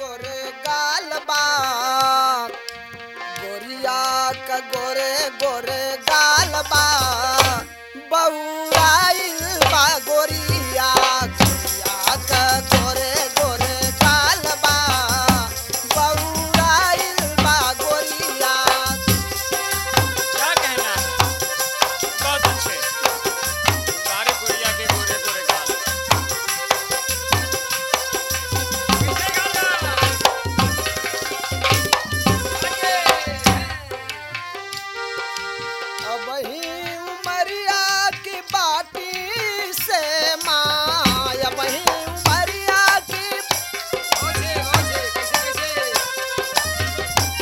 गोरे गाल बा गोरिया का गोरे गोरे गाल बा बउराइल बा गोरिया गोरिया का गोरे गोरे गाल बा बउराइल बा गोरिया क्या कहना है बहुत अच्छे सारे गुड़िया के गोरे गोरे गाल पीछे गाना अब ही उमरिया की बाटी से माँ अब ही उमरिया की ओछे ओछे कैसे कैसे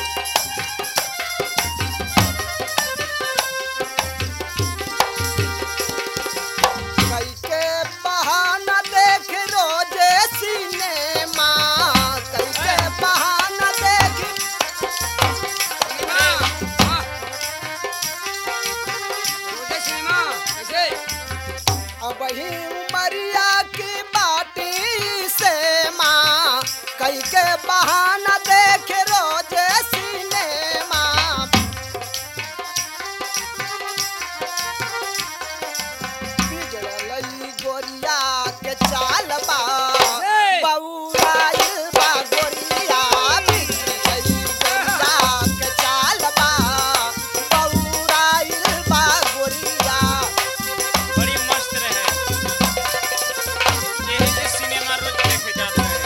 कई के बहाना देख रोजे सिनेमा कई के बहाना देख सिनेमा वाह रोजे सिनेमा कैसे अब ही उमरिया की बाटी से माँ कई के बहाना देख रोजे सिनेमा बिगड़लई गोरिया के चाल बा हे! बउराइल बा गोरिया बिगड़लई गोरिया के चाल बा बउराइल बा गोरिया बड़ी मस्त रहे यही से सिनेमा रोज देखे जाते हैं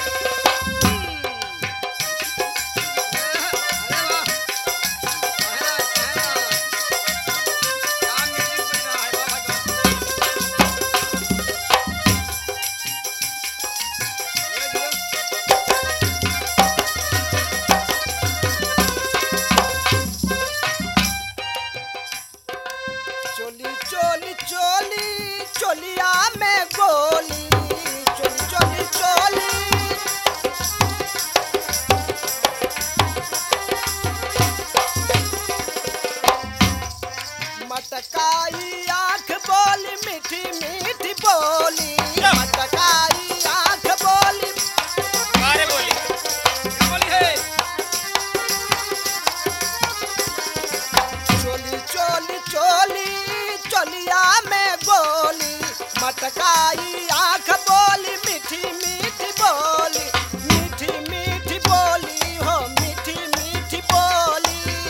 अरे वाह पहला पहला क्या म्यूजिक बज रहा है बाबा का धीरे धीरे चोली चोली चोली चोलिया में गोली चोली चोली चोली मटकाई आंख बोली मीठी मीठी बोली मटकाई आंख बोली बारे बोली क्या बोली है चोली चोली चोली चोलिया में गोली मटकाई आंख बोली मीठी मीठी बोली मीठी मीठी बोली हो मीठी मीठी बोली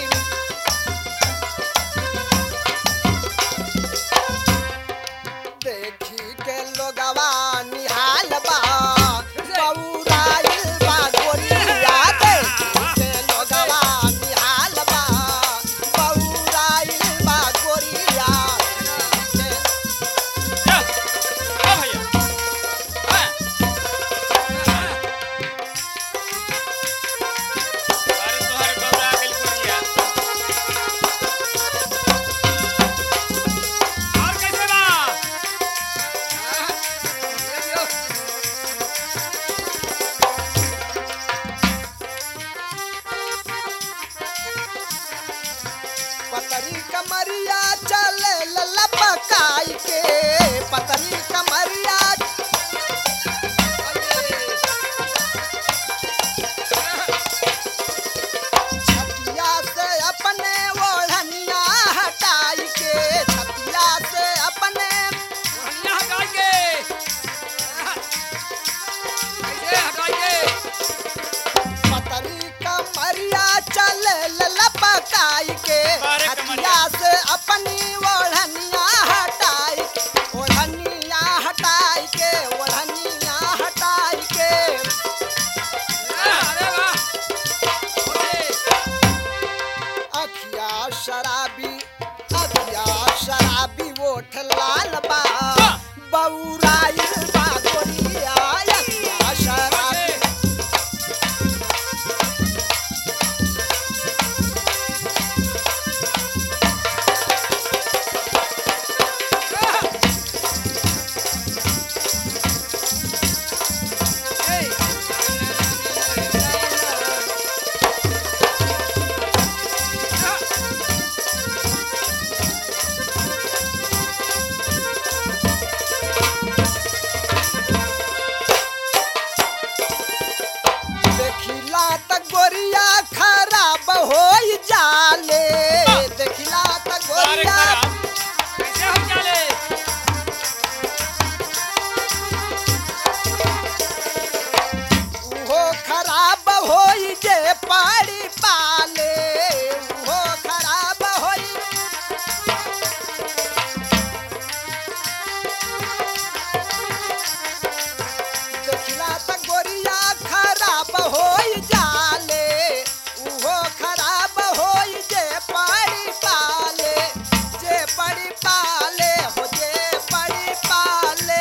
देखी के लोगवा निहाल बा बउराइल बा गोरिया देखी के लोगवा निहाल बा बउराइल बा गोरिया जा ओ भैया हाँ। अरे तोहरे गौरा गेल गुड़िया और कैसे बा पतरी कमरिया चले लपकाई के पतरी कमरिया छतिया से अपने ओढ़निया हटाई के छतिया से अपने बढ़िया हटाइए कैसे हटाइए पतरी कमरिया चले लपकाई के बारे छतिया कमरिया। से अपनी ओढ़निया हटाई देखिला त गोरिया खराब हो जाले देखिला त बारे गोरिया खराब कैसे हो जाले उहो खराब होई जे पाड़ी पाले उहो खराब होई देखला त गोरिया खराब होई जाले उहो खराब होई जे पाड़ी पाले जे पड़ी पाले हो जे पड़ी पाले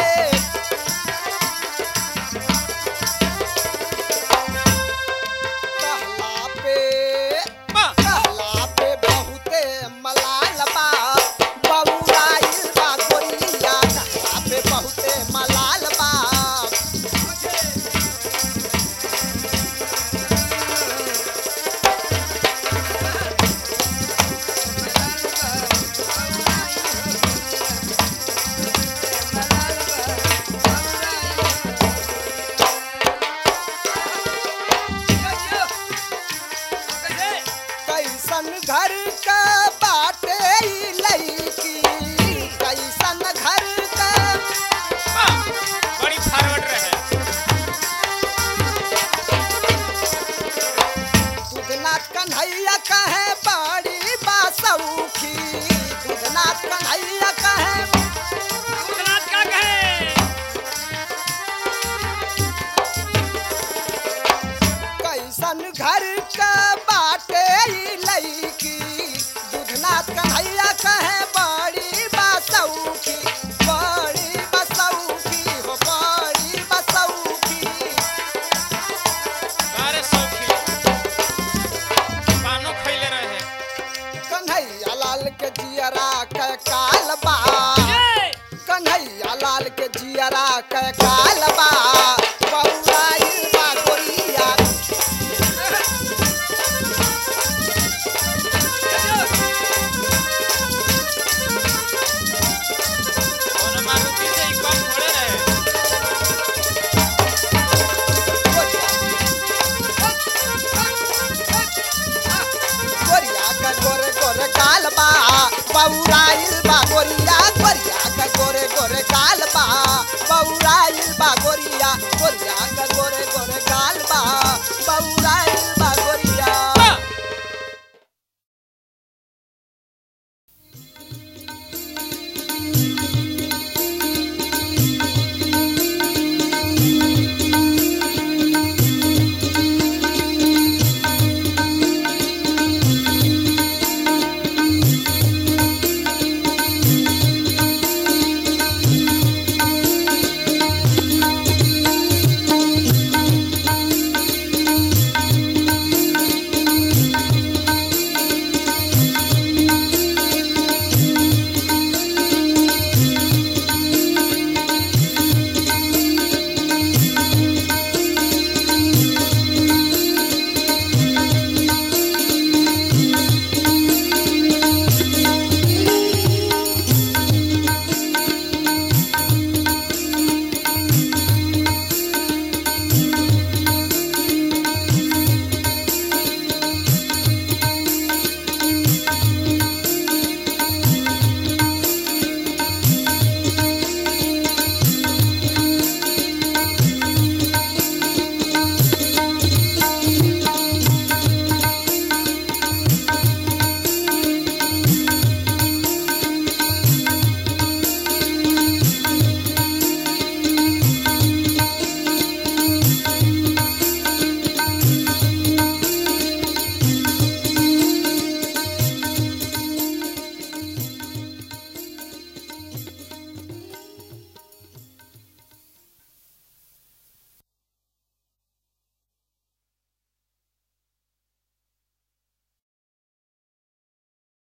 कहला पे वाह कहला पे बहुते मलाल बा बबुराइल बा गोरिया कहला पे बहुते मलाल बा कैसन घर का बाटे ई लईकी कैसन घर का वाह बड़ी फॉरवर्ड रहे दूधनाथ कन्हैया कहे बड़ी बासौखी दूधनाथ कन्हैया कहे भूतनाथ का कहे कैसन घर का बाटे ई लईकी दूधनाथ कन्हैया कहे बड़ी बसौखी बड़ी बसौखी हो बड़ी बसौखी बारे सौखी पानो खैले रहे कन्हैया लाल के जियरा के काल बा ए! कन्हैया लाल के जियरा के काल बा बौराइल बा गोरिया कोनो मारुति से ही कम थोड़े रहे गोरिया का गोरे गोरे काल बा बौराइल बा गोरिया गोरिया का गोरे गोरे काल बा बौराइल बा गोरिया गोरिया का गोरे गोरे